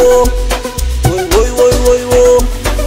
wo. Woi, woi, woi, woi, wo.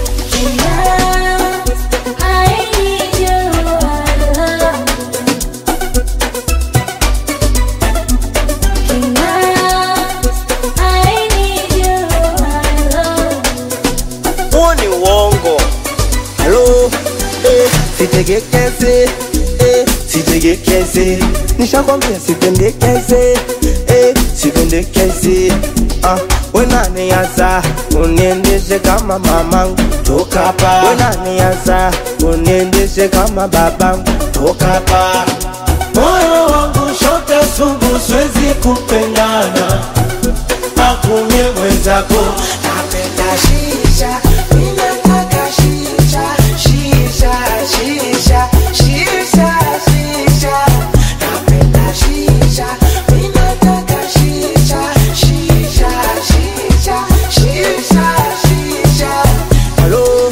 Huo ni uongo. Halo, eh, sitegekeze, eh, sitegekeze. Nishakwambia sipendekeze, eh, sipendekeze. Ah, we nani hasa uniendeshe kama mamangu toka hapa. We nani hasa uniendeshe kama babangu toka hapa. Moyo wangu shote sugu, siwezi kupendana akumie mwenzako. Napenda shisha, mimi nataka shisha, shisha, shisha, shisha, shisha. Napenda shisha, mimi nataka shisha, shisha, shisha, shisha, shisha. Halo,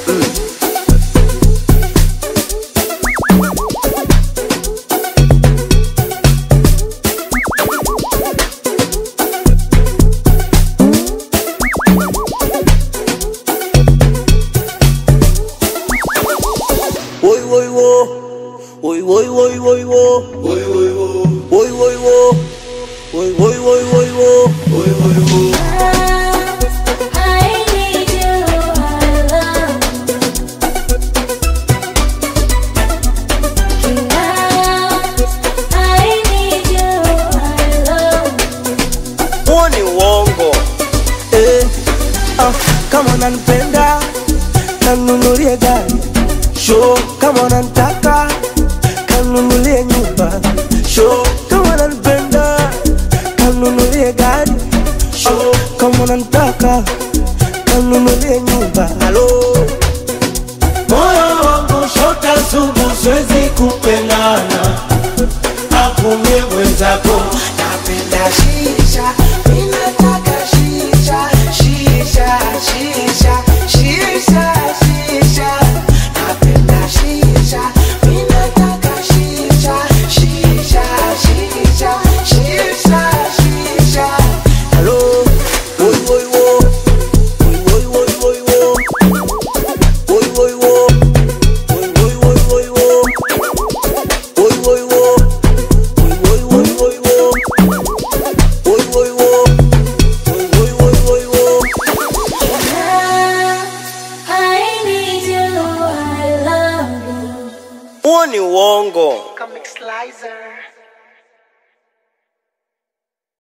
woi, woi, wo. Woi, woi, woi, woi, wo. Woi, woi, wo. Woi, woi, wo. Woi, woi, woi, woi, wo. Woi, woi, wo. Huo ni uongo. Eh, ah, kama unanipenda kanunulie gari sho, kama unanitaka kanunulie nyumba sho, kama unanipenda kanunulie gari sho, kama unanitaka kanunulie nyumba. Halo, Moyo wangu shote sugu, siwezi kupendana akumie mwenzako. Napenda shisha, mimi nataka shisha, shisha, shisha, shisha, shisha. Napenda shisha, mimi nataka shisha, shisha, shisha, shisha, shisha. halo, woi, woi, wo. Woi, woi, woi, woi, wo. Woi, woi, wo. Woi, woi, woi, woi, wo. Woi, woi, wo. Woi, woi, woi, woi, wo. Woi, woi, wo. Woi, woi, woi, woi, wo. Huo ni uongo. Comic Slicer.